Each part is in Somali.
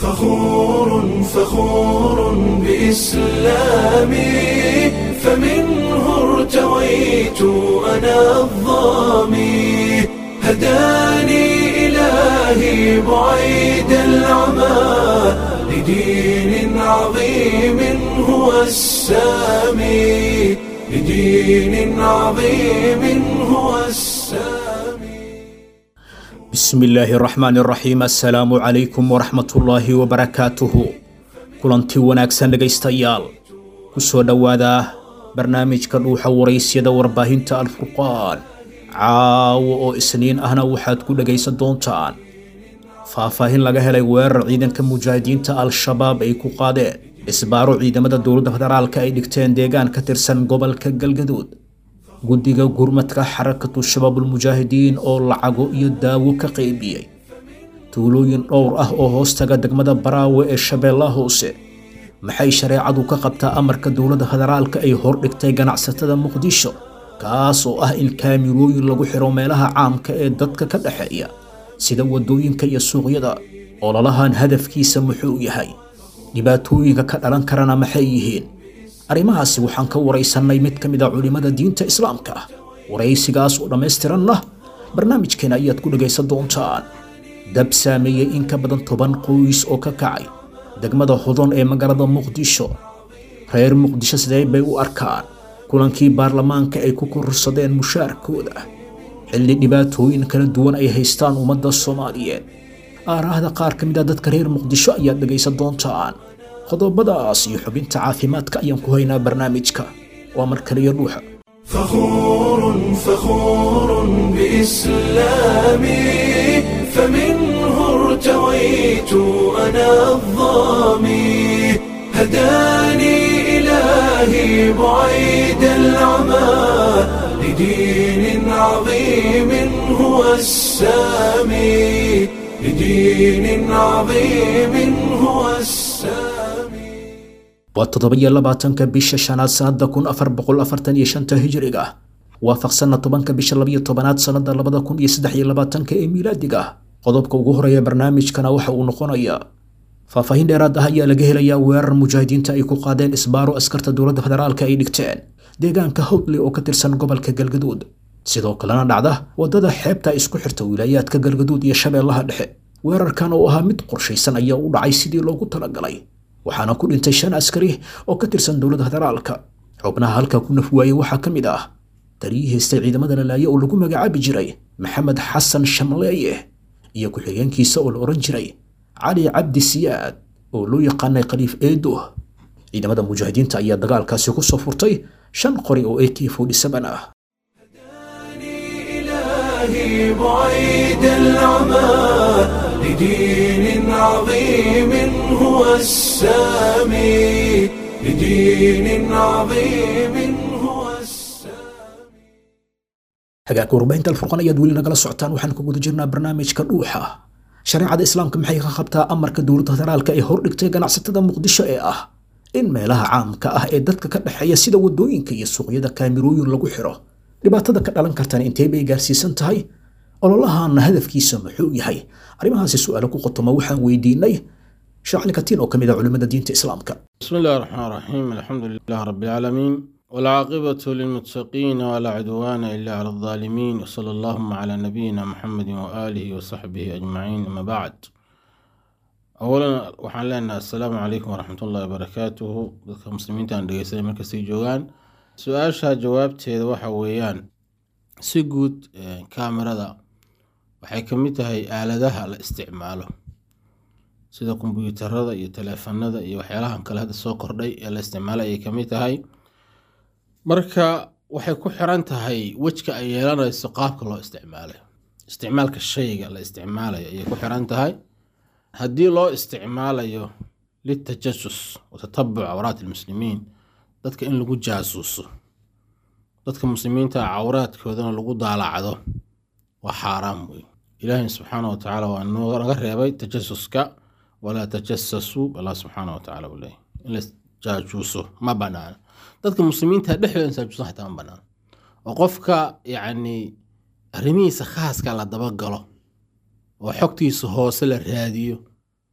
فخور فخور بإسلامي فمنه ارتويت أنا الظامي هداني إلهي بعيد العمى لدين عظيم هو السامي لدين عظيم هو السامي bismi illaahi raxmaani raxiim assalaamu calaykum waraxmatullaahi wabarakaatuhu kulanti wanaagsan dhegaystayaal ku soo dhowaada barnaamijka dhuuxa waraysyada warbaahinta alfurqaan caawo oo isniin ahna waxaad ku dhegaysan doontaan faahfaahin laga helay weerar ciidanka mujaahidiinta al-shabaab ay ku qaadeen isbaaro ciidamada dowladda federaalka ay dhigteen deegaan ka tirsan gobolka galgaduud guddiga gurmadka xarakatu shabaabulmujaahidiin oo lacago iyo daawo ka qaybiyey tuulooyin dhowr ah oo hoostaga degmada baraawe ee shabeellaha hoose maxay shareecadu ka qabtaa amarka dowladda federaalka ay hordhigtay ganacsatada muqdisho kaas oo ah in kaamirooyin lagu xiro meelaha caamka ee dadka ka dhexeeya sida waddooyinka iyo suuqyada ololahan hadafkiisa muxuu yahay dhibaatooyinka ka dhalan karana maxay yihiin arrimahaasi waxaan ka waraysannay mid ka mid a culimmada diinta islaamka ah waraysigaas oo dhammaystiranna barnaamijkeena ayaad ku dhegaysan doontaan dab saameeyey in ka badan toban qoys oo ka kacay degmada hodon ee magaalada muqdisho reer muqdisho sidee bay u arkaan kulankii baarlamaanka ay ku kororsadeen mushaarkooda xilli dhibaatooyin kala duwan ay haystaan ummadda soomaaliyeed aaraahda qaar ka mid a dadka reer muqdisho ayaad dhegaysan doontaan qodobadaas iyo xubinta caafimaadka ayaan ku haynaa barnaamijka waa mar kaliya dhuuxa فخور فخور بإسلامي فمنه ارتويت أنا الظامي هداني إلهي بعيد العمى لدين عظيم هو السامي لدين عظيم هو السامي waa toddoba-iyo labaatanka bisha shanaad sannada kun afar boqol afartan iyo shanta hijiriga waafaqsanna tobanka bisha labayo tobanaad sannada labada kun iyo saddex iyo labaatanka ee miilaadiga qodobka ugu horeeya barnaamijkana waxa uu noqonayaa faahfaahin dheeraad ah ayaa laga helayaa weerar mujaahidiinta ay ku qaadeen isbaaro askarta dowladda federaalka ay dhigteen deegaanka howdle oo ka tirsan gobolka galgaduud sidoo kalena dhacda waddada xeebta isku xirta wilaayaadka galgaduud iyo shabeellaha dhexe weerarkan oo ahaa mid qorshaysan ayaa u dhacay sidii loogu talagalay waxaana ku dhintay shan askari oo ka tirsan dowladda federaalka xubnaha halkaa ku naf waayey waxaa ka mid ah taliyii haystay ciidamada lalaaye oo lagu magacaabi jiray maxamed xasan shamleeye iyo ku-xigeenkiisa oo la odhan jiray cali cabdi siyaad oo loo yaqaanay khaliif eedo ciidamada mujaahidiinta ayaa dagaalkaasi ku soo furtay shan qori oo ak ah إلهي بعيد العمى لدين عظيم هو السامي لدين عظيم هو السامي hagaagka warbaahinta alfurqan ayaad weli nagala socotaan waxaan ku guda jirnaa barnaamijka dhuuxa shareecada islaamka maxay ka qabtaa amarka dowladda federaalka ee hordhigtay ganacsatada muqdisho ee ah in meelaha caamka ah ee dadka ka dhexeeya sida waddooyinka iyo suuqyada kaamirooyin lagu xiro dhibaatada ka dhalan kartana intee bay gaarsiisan tahay ololahaana hadafkiisa muxuu yahay arrimahaasi su-aalo ku qotoma waxaan weydiinay shaacli katiin oo ka mid a culimmada diinta islaamka بسم الله الرحمن الرحيم الحمد لله رب العالمين والعاقبة للمتقين ولا عدوان إلا على الظالمين وصلى اللهم على نبينا محمد وآله وصحبه أجمعين أما بعد أولا waxaan leenahay السلام عليكم ورحمة الله وبركاته dadka muslimiinta aan dhegeysanay markastay joogaan su-aasha jawaabteeda waxa weeyaan si guud eh, kaamirada waxay ka mid tahay aaladaha la isticmaalo sida kombuyuutarada iyo taleefanada iyo waxyaalahan kale hadda soo kordhay ee la isticmaalo ayay ka mid tahay marka waxay ku xiran tahay wejka ay yeelanayso qaabka loo isticmaalay isticmaalka shayga la isticmaalayo ayay ku xiran tahay haddii loo isticmaalayo litajasus wa tatabuc cawraat almuslimiin dadka in lagu jaasuuso dadka muslimiinta cawraadkoodana lagu daalacdo waa xaaraam wey ilaahi subxaana wa tacaala waa naga reebay tajasuska walaa tajasasuu allah subxaana wa tacaala uu leeyahy in la jaajuuso ma banaana dadka muslimiinta dhexdooda in jaajuuso xataa ma banaana oo qofka yacni arrimihiisa khaaska la dabagalo oo xogtiisa hoose la raadiyo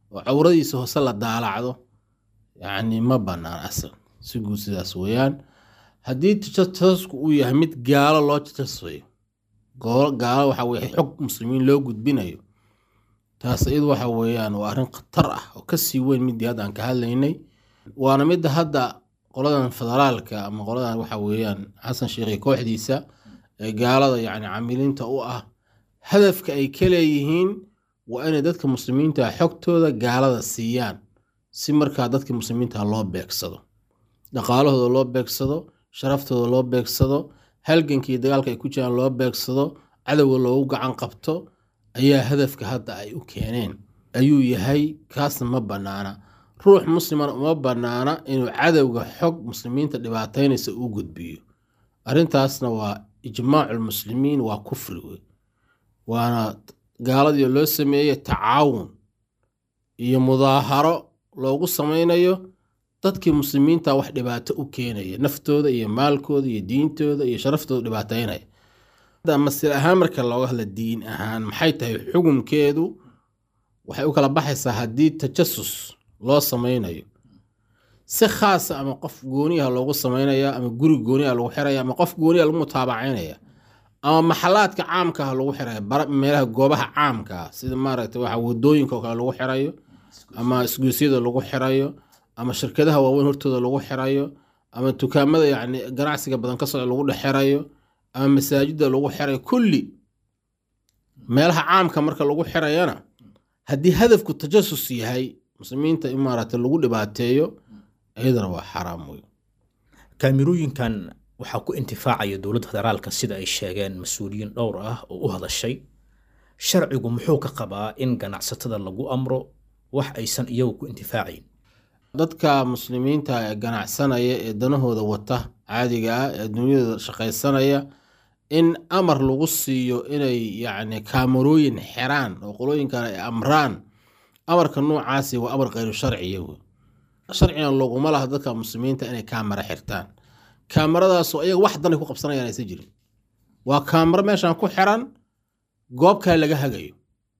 oo cawradiisa hoose la daalacdo yacni ma bannaan asal si guud sidaas weeyaan haddii tajasasku uu yahay mid gaalo loo tajasayo gaalo waxa weye xog muslimiin loo gudbinayo taas iyadu waxa weeyaan waa arrin khatar ah oo kasii weyn midii hadda aan ka hadlaynay waana midda hadda qoladan federaalka ama qoladan waxa weeyaan xasan sheekhi kooxdiisa ee gaalada yacni camiliinta u ah hadafka ay ka leeyihiin waa inay dadka muslimiinta xogtooda gaalada siiyaan si markaa dadka muslimiinta loo beegsado dhaqaalahooda loo beegsado sharaftooda loo beegsado halganka iyo dagaalka ay ku jiraan loo beegsado cadowga loogu gacan qabto ayaa hadafka hadda ay u keeneen ayuu yahay kaasna ma bannaana ruux muslimana uma bannaana inuu cadowga xog muslimiinta dhibaataynaysa u gudbiyo arrintaasna waa ijmaaculmuslimiin waa kufri wey waana gaaladii loo sameeyey tacaawun iyo mudaaharo loogu samaynayo dadkii muslimiinta wax dhibaato u keenaya naftooda iyo maalkooda iyo diintooda iyo sharaftooda dhibaataynaya masir ahaan marka looga hadla diin ahaan maxay tahay xukunkeedu waxay u kala baxaysaa haddii tajasus loo samaynayo si khaasa ama qof gooniyaha loogu samaynaya ama guri gooniyaha lagu xiraya ama qof gooniyaha lagu mutaabacaynaya ama maxalaadka caamkaah lagu xiraya meelaha goobaha caamkaa sida maaragta waxa wadooyinka oo kale lagu xirayo ama isgoysyada lagu xirayo ama shirkadaha waaweyn hortooda lagu xirayo ama dukaamada yacni ganacsiga badan ka socda lagu dhex xirayo ama masaajida lagu xirayo kulli meelaha caamka marka lagu xirayana haddii hadafku tajasus yahay muslimiinta in maaragta lagu dhibaateeyo iyadana waa xaraam wey kaamirooyinkan waxaa ku intifaacaya dowladda federaalka sida ay sheegeen mas-uuliyiin dhowr ah oo u hadashay sharcigu muxuu ka qabaa in ganacsatada lagu amro wax aysan iyagu ku intifaacayn dadka muslimiinta ee ganacsanaya ee danahooda wata caadiga ah ee dunyadooda shaqaysanaya in amar lagu siiyo inay yacni kaamarooyin xiraan oo qolooyinkan ay amraan amarka noocaasi waa amar khayru sharciya wey sharcigan loguma laha dadka muslimiinta inay kaamara xirtaan kaamaradaasoo iyaga wax danay ku qabsanayaan aysan jirin waa kaamaro meeshan ku xiran goob kale laga hagayo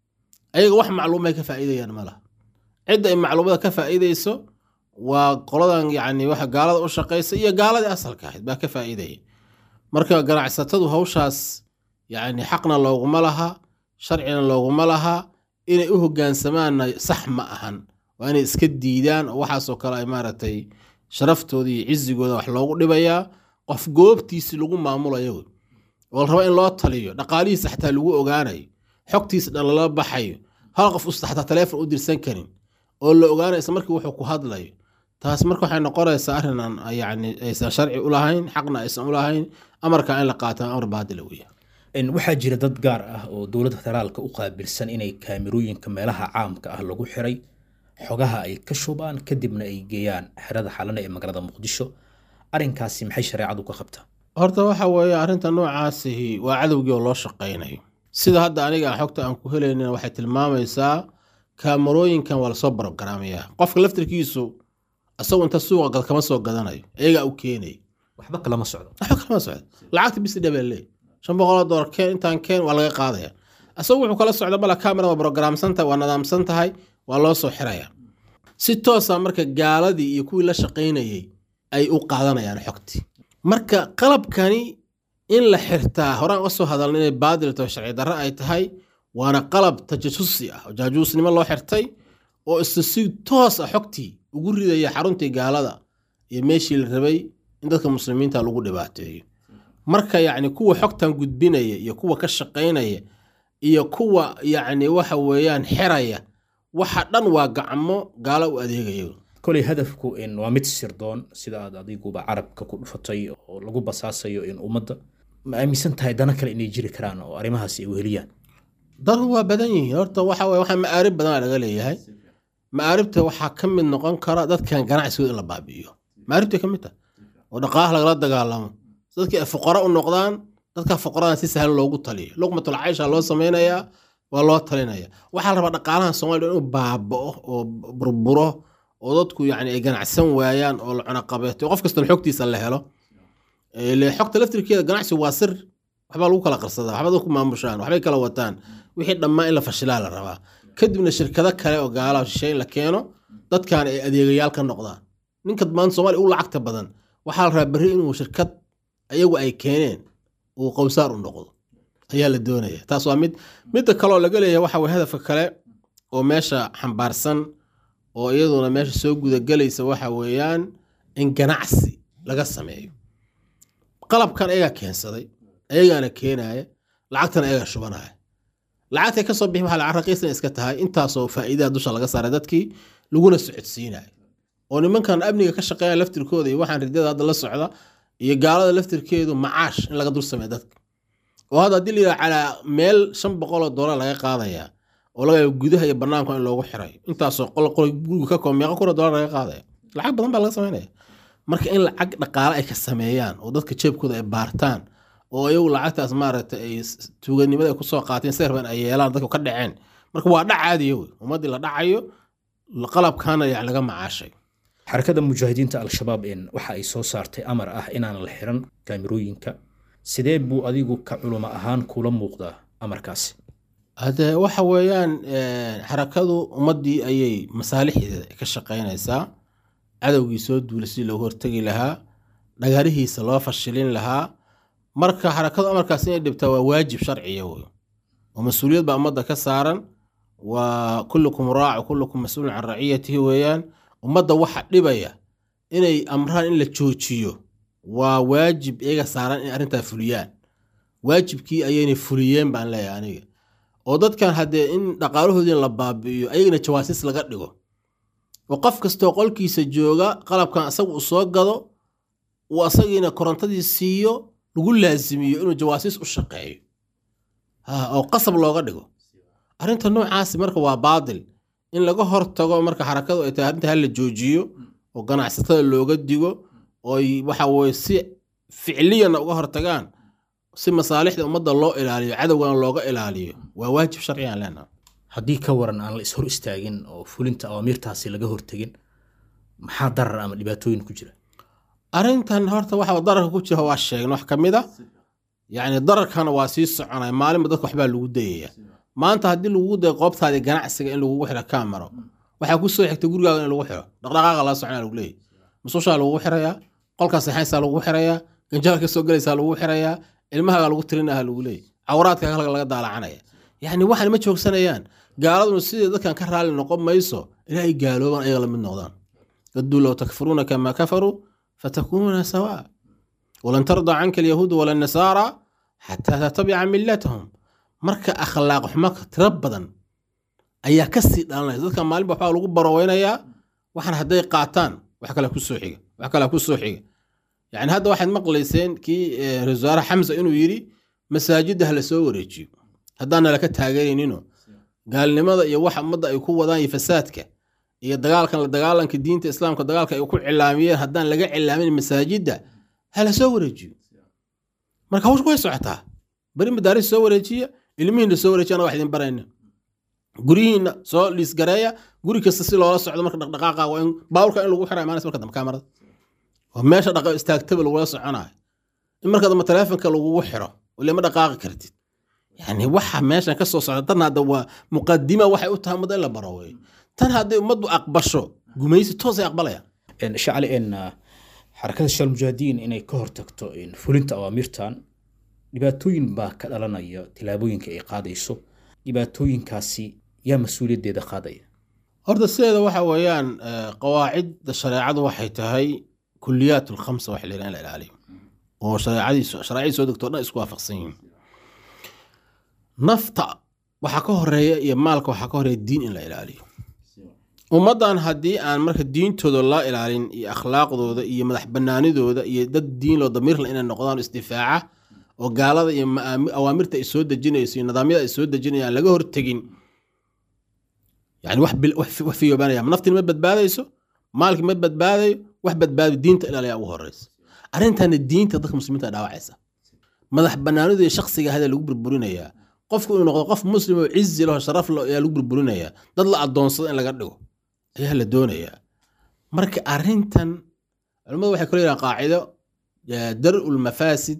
ayaga wax macluumay ka faa'iidayaan ma laha cidda ay macluumada ka faa'iidayso waa qoladan yacni waxa gaalada u shaqaysa iyo gaaladii asalka ahayd baa ka faa'iidaya marka ganacsatadu hawshaas yacni xaqna looguma laha sharcina looguma laha inay u hogaansamaanna sax ma ahan waa inay iska diidaan oo waxaasoo kale ay maaragtay sharaftooda iyo cizigooda wax loogu dhibayaa qof goobtiisi lagu maamulayo wey oo la raba in loo taliyo dhaqaalihiisa xataa lagu ogaanayo xogtiisa dhan lala baxayo hal qof usta xataa taleefon u dirsan karin oo la ogaanayo isla markii wuxuu ku hadlayo taas marka waxay noqonaysaa arrin aan yacni aysan sharci u lahayn xaqna aysan u lahayn amarka in la qaato amar baadila weya waxaa jira dad gaar ah oo dowladda federaalka u qaabilsan inay kaamirooyinka meelaha caamka ah lagu xiray xogaha ay ka shubaan kadibna ay geeyaan xerada xalana ee magaalada muqdisho arrinkaasi maxay shareecadu ka qabtaa horta waxa weeye arrinta noocaasihi waa cadowgii oo loo shaqaynayo sida hadda aniga xogta aan ku helaynina waxay tilmaamaysaa kaamarooyinkan waa lasoo barogaraamayaa qofka laftirkiisu isagu inta suuqa gad kama soo gadanayo iyagaa u keenay waxba kalama socdo waxba kalama socdo lacagta bisi dhabele shan boqoloo doolar keen intaan keen waa laga qaadaya isagu wuxuu kala socda mala kamera waa brogaraamsan tahay waa nadaamsan tahay waa loo soo xiraya si toosa marka gaaladii iyo kuwii la shaqaynayay ay u qaadanayaan xogtii marka qalabkani in la xirtaa horaan uga soo hadalna inay baadilto sharci darre ay tahay waana qalab tajasusi ah oo jaajuusnimo loo xirtay oo isa si toos ah xogtii ugu ridaya xaruntii gaalada iyo meeshii la rabay in dadka muslimiinta lagu dhibaateeyo marka yacni kuwa xogtan gudbinaya iyo kuwa ka shaqaynaya iyo kuwa yacni waxa weeyaan xiraya waxa dhan waa gacmo gaalo u adeegaya koley hadafku waa mid sirdoon sida aad adiguba carabka ku dhufatay oo lagu basaasayo in ummadda ma aaminsan tahay dana kale inay jiri karaan oo arrimahaasi ay weheliyaan danu waa badan yihiin horta waxa weye waxaa ma'aarib badan laga leeyahay ma'aaribta waxaa ka mid noqon kara dadkan ganacsigooda in la baabi'iyo ma'aaribtay ka mid tahay oo dhaqaalaha lagala dagaalamo dadkii ay fuqaro u noqdaan dadka fuqaradan si sahlan loogu taliyo luqmatul caysha loo samaynayaa waa loo talinaya waxaa la rabaa dhaqaalaha soomaliya inuu baaba'o oo burburo oo dadku yacni ay ganacsan waayaan oo la cunaqabeeto qof kastana xogtiisa la helo ile xogta laftirkeeda ganacsigu waa sir waxbaa lagu kala qarsadaa waxba dadku maamushaan waxbay kala wataan wixii dhammaan in la fashilaa la rabaa kadibna shirkado kale oo gaalaha shisheeye in la keeno dadkan ay adeegayaal ka noqdaan ninka maanta soomaaliya u lacagta badan waxaa la rabaa berri inuu shirkad ayagu ay keeneen uu qowsaar u noqdo ayaa la doonaya taas waa mid midda kaleoo laga leeyahay waxa weye hadafka kale oo meesha xambaarsan oo iyaduna meesha soo gudagelaysa waxa weeyaan in ganacsi laga sameeyo qalabkan ayagaa keensaday ayagaana keenaya lacagtana ayagaa shubanaya lacagtay ka soo bixi waxa lacag raqiisna iska tahay intaasoo faa'iidaha dusha laga saaray dadkii laguna socodsiinayo oo nimankan amniga ka shaqeeya laftirkooda iyo waxaan ridada hadda la socda iyo gaalada laftirkeedu macaash in laga dul sameeyo dadka oo hadda haddii la yidhaha calaa meel shan boqoloo doolar laga qaadaya oo laga yaabo gudaha iyo banaanka in loogu xiray intaasoo qol qol guriga ka koob meeqa kuna doolar laga qaadaya lacag badan baa laga sameynaya marka in lacag dhaqaale ay ka sameeyaan oo dadka jeebkooda ay baartaan oo iyagu lacagtaas maaragtay ay tuuganimada ay kusoo qaateen serban ay yeelaan dadka ka dhaceen marka waa dhac caadiya wey ummaddii la dhacayo qalabkaana yani laga macaashay xarakada mujaahidiinta al-shabaab een waxa ay soo saartay amar ah inaan la xiran kaamirooyinka sidee buu adigu ka culimo ahaan kula muuqdaa amarkaasi hade waxa weeyaan xarakadu ummaddii ayay masaalixdeeda ka shaqaynaysaa cadowgii soo duulay sidii loogu hortegi lahaa dhagaarihiisa loo fashilin lahaa marka xarakadu amarkaas inay dhibtaa waa waajib sharciya wey oo mas-uuliyad baa ummadda ka saaran waa kullukum raac kullukum mas-uulun can raciyatihi weeyaan ummadda waxa dhibaya inay amraan in la joojiyo waa waajib iyaga saaran in arrintaa fuliyaan waajibkii ayaynay fuliyeen baan leeyahay aniga oo dadkan haddee in dhaqaalahoodii la baabi'iyo ayagana jawaasiis laga dhigo oo qof kastoo qolkiisa jooga qalabkan asaga uu soo gado uu asagiina korontadii siiyo lagu laasimiyo inuu jawaasiis u shaqeeyo oo qasab looga dhigo arrinta noocaasi marka waa baadil in laga hortago marka xarakadu ay tahay arrinta hala joojiyo oo ganacsatada looga digo ooy waxa weye si ficliyana uga hortagaan si masaalixda ummadda loo ilaaliyo cadowgana looga ilaaliyo waa waajib sharciyan leenaha haddii ka waran aan la ishor istaagin oo fulinta awaamiirtaasi laga hortegin maxaa darar ama dhibaatooyin ku jira arrintan horta waxa dararka ku jira waa sheegna wax ka mid a yacni dararkana waa sii soconaya maalinba dadka waxbaa lagu dayaya maanta haddii lagugu dayo qoobtaadii ganacsiga in lagugu xiro kaamaro waxaa ku soo xigta gurigaaga in lagu xiro dhaqdhaqaaqa la soconaa lagu leeyahy musushaa lagugu xirayaa qolkaa saxaynsaa lagugu xirayaa ganjaal ka soo gelaysaa lagugu xirayaa ilmahaaga lagu tirinaha lagu leeyahy cawraadka halka laga daalacanaya yacni waxaan ma joogsanayaan gaaladuna sidii dadkan ka raali noqon mayso ilaahay gaaloobaan ayaga la mid noqdaan daduu low takfuruuna kamaa kafaruu fatakunuuna sawaa walan tardaa canka alyahuudu wala nasaara xataa tatabica millatahum marka akhlaaq xumo tiro badan ayaa kasii dhalanaya dadka maalinba waxbaa lagu baroweynayaa waxaan hadday qaataan wax kale ku soo xiga wax kale ku soo xiga yani hadda waxaad maqlayseen kii ra-isul wasaare xamsa inuu yidhi masaajidda ha la soo wareejiyo haddaana laka taageeraynino gaalnimada iyo waxa ummadda ay ku wadaan iyo fasaadka iyo dagaalkan la dagaalanka diinta islaamka dagaalka ay ku cilaamiyeen haddaan laga cilaamin masaajidda ha la soo wareejiyo marka hawsha way socotaa beri madaaris soo wareejiya ilmihiina soo wareejiya anaga wax idin barayna guryihiina soo liisgareeya guri kasta si loola socdo marka dhaqdhaqaaqa waa in baawurka in lagu xira imaanaysa marka dambe kaamarada oo meesha dhaqa istaagtaba lagula soconayo in marka dambe taleefonka lagugu xiro ile ma dhaqaaqi kartid yani waxa meeshan ka soo socda tan hadda waa muqadima waxay u tahay ummadda in la baro wey tan hadday ummaddu aqbasho gumaysi toosay aqbalayaan shacli en xarakada shaal mujaahidiin inay ka hortagto fulinta awaamirtan dhibaatooyin baa ka dhalanaya tilaabooyinka ay qaadayso dhibaatooyinkaasi yaa mas-uuliyaddeeda qaadaya horta sideeda waxa weeyaan qawaacidda shareecadu waxay tahay kuliyaat lkhamsa waxa la yidhaha in la ilaaliyo oo shareecadiisu shareecadii soo degto o dhan isku waafaqsan yihiin nafta waxaa ka horeeya iyo maalka waxaa ka horeeya diin in la ilaaliyo ummaddan haddii aan marka diintooda la ilaalin iyo akhlaaqdooda iyo madax banaanidooda iyo dad diin loo damiirla inay noqdaan isdifaaca oo gaalada iyo awaamirta ay soo dejinayso iyo nidaamyada ay soo dejinayaan laga hortegin yani wax fiyoobanaya naftiin ma badbaadayso maalkii ma badbaadayo wax badbaado diinta ilaaliya ugu horeysa arrintana diinta dadka muslimiinta dhaawacaysa madax banaanidu iyo shaksiga hada lagu burburinayaa qofku inuu noqdo qof muslim oo cizi laho sharaf lo ayaa lagu burburinayaa dad la adoonsado in laga dhigo ayaa la doonayaa marka arrintan culimmadu waxay kalo yidhahan qaacido dar'u lmafaasid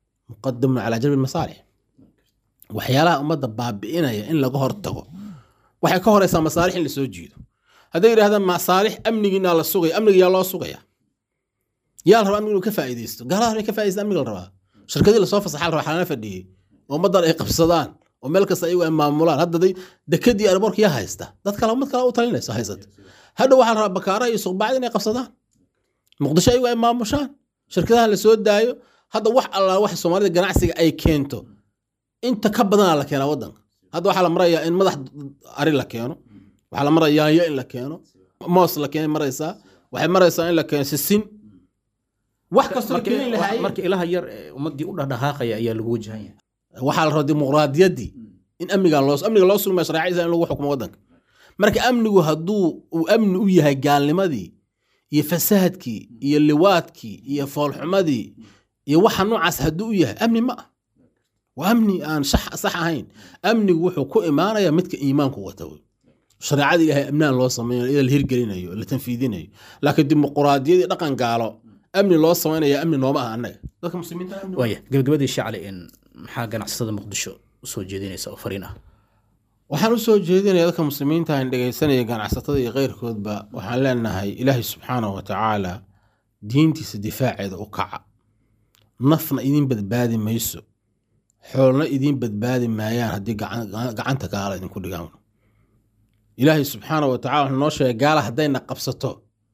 muqadamun calaa jalbi masaalix waxyaalaha ummadda baabi'inaya in laga hortago waxay ka horeysaa masaalix in lasoo jiido hadday yidhahdaan masaalix amnigiina la sugaya amniga yaa loo sugaya yaa la rabaa amniga inuu ka faa'iidaysto gaalada inay ka faa'iidaysta amniga la rabaa shirkadii lasoo fasaxa la rabaa xalana fadhiyey oo ummaddan ay qabsadaan oo meel kasta ayagu ay maamulaan hadda day dekadii airborka yaa haysta dad kale ummad kale u talinayso haysata hadha waxaa la rabaa bakaaraha iyo suqbacda inay qabsadaan muqdisho ayagu ay maamushaan shirkadaha la soo daayo hadda wax allaa wax soomaalida ganacsiga ay keento inta ka badanaa la keenaa waddanka hadda waxaa la marayaa in madax ari la keeno waxaa la maraya yaanyo in la keeno moos la keenay maraysaa waxay maraysaa in la keeno sisin wax kastoo keeni lahaayeen marka ilaha yar ee ummadii u dhaqdhaqaaqaya ayaa lagu wajahan yahay waxaa la rabaa dimuqraadiyaddii in amnigan loo amniga loo sugmaya shareecadiisa in lagu xukumo waddanka marka amnigu hadduu uu amni u yahay gaalnimadii iyo fasaadkii iyo liwaadkii iyo foolxumadii iyo waxa noocaas hadduu u yahay amni ma ah waa amni aan sax sax ahayn amnigu wuxuu ku imaanaya midka iimaanku wata wey shareecada ilaahay amnaan loo samaynayo iyada la hirgelinayo la tanfiidinayo laakiin dimuqraadiyadii dhaqan gaalo amni loo samaynaya amni nooma aha annaga dadka muslimiinta amni waa. waaya gabagabadii shacli in maxaa ganacsatada muqdisho usoo jeedinaysa oo fariin ah waxaan u soo jeedinaya dadka muslimiinta aan dhegaysanaya ganacsatada iyo keyrkoodba waxaan leenahay ilaahay subxaanahu wa tacaala diintiisa difaaceeda u kaca nafna idin badbaadi mayso xoolna idin badbaadi maayaan haddii gacan- gacanta gaala idinku dhigaan ilaahay subxaanahu wa tacala wuxuu noo sheegay gaala haddayna qabsato